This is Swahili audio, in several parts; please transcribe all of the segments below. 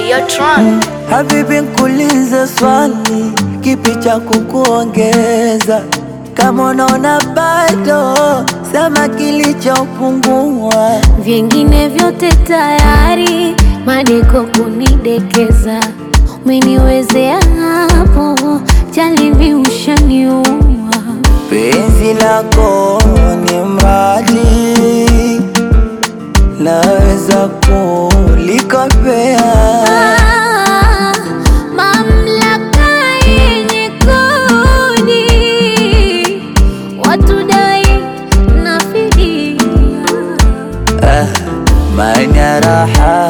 Videotron. Habibi, nkuulize swali, kipi cha kukuongeza? Kama unaona bado, sema kilichopungua. Vingine vyote tayari, madeko kunidekeza, umeniwezea hapo, jalibi ushaniua. Penzi lako ni mradi, naweza kulikopea. Ah, mamlaka yenye kodi, watu dai na fidia. Ah, maana raha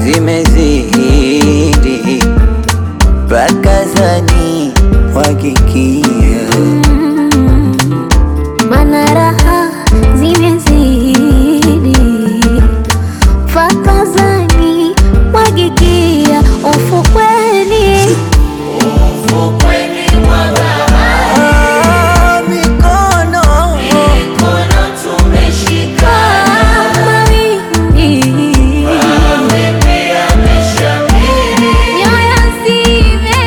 zimezidi, mpaka zani wakikia Mana raha zimezidi, fakazani mwagikia ufukweni. Ah, mikono Kama wingi, nyoyo zime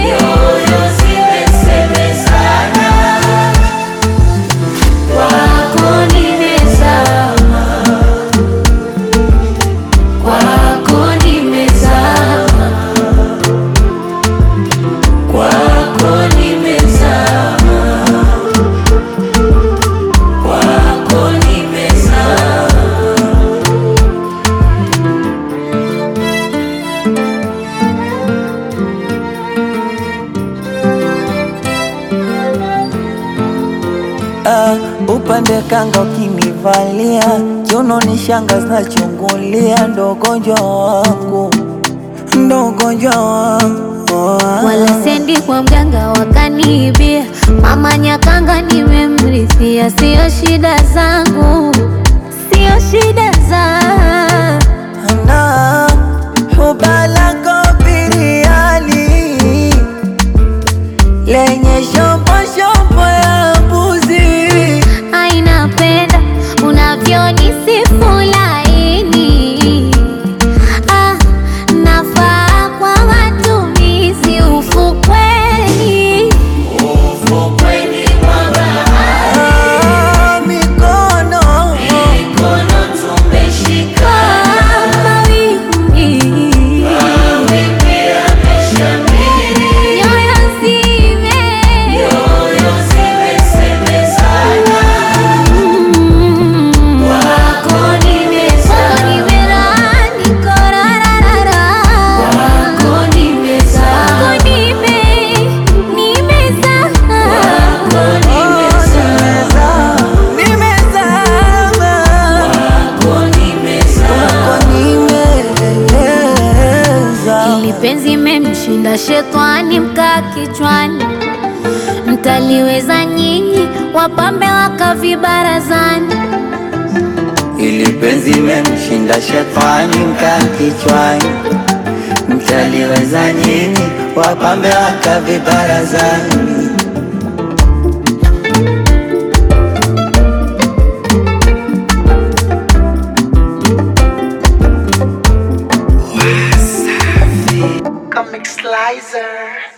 kwako nimezama, kwako nimezama, kwako nimezama, kwako nimezama. Ah, upande kanga ukinivalia kiuno ni shanga zinachungulia, ndo ugonjwa wangu, ndo ugonjwa wangu wala sendi kwa mganga wakaniibia, mama Nyakanga nimemrithia, sio shida zangu, sio shida zangu. na huba lako biriani lenye shombo shombo ya mbuzi Ainapenda unavyonisifu laini, ah, nafaa kwa matumizi ufukweni. Ah, mikono Kama wingi, nyoyo zime Mm, wako nimezama, niko rararara. Wako nimezama, nime- nimezama. nimezama kwako nimeza Ili penzi memshinda shetani mkaa kichwani, mtaliweza nyinyi wapambe wakavibarazani. ili penzi memshinda shetani mkaa kichwani, mtaliweza nyinyi wapambe wakavibarazani. Comic Slicer.